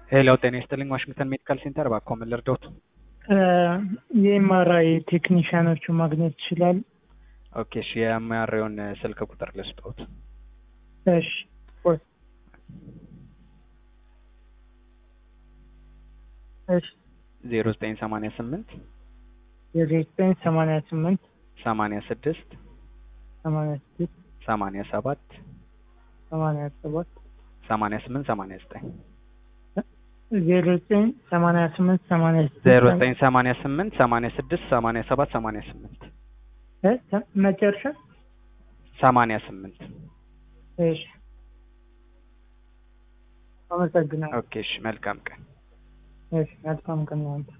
ሄሎ ጤና ይስጥልኝ ዋሽንግተን ሜዲካል ሴንተር እባክዎ ምን ልርዳዎት? የኤምአርአይ ቴክኒሽያኖቹ ማግኘት ይችላል? ኦኬ እሺ የኤምአርአይውን ስልክ ቁጥር ልስጥዎት። እሺ ቆይ እሺ ዜሮ ዘጠኝ ሰማንያ ስምንት የዘጠኝ ሰማንያ ስምንት ሰማንያ ስድስት ሰማንያ ስድስት ሰማንያ ሰባት ሰማንያ ሰባት ሰማንያ ስምንት ሰማንያ ዘጠኝ ዜሮ ዘጠኝ ሰማንያ ስምንት ሰማንያ ስድስት ዜሮ ዘጠኝ ሰማንያ ስምንት ሰማንያ ስድስት ሰማንያ ሰባት ሰማንያ ስምንት እ መጨረሻ ሰማንያ ስምንት እሺ አመሰግናለሁ። ኦኬ እሺ መልካም ቀን እሺ መልካም ቀን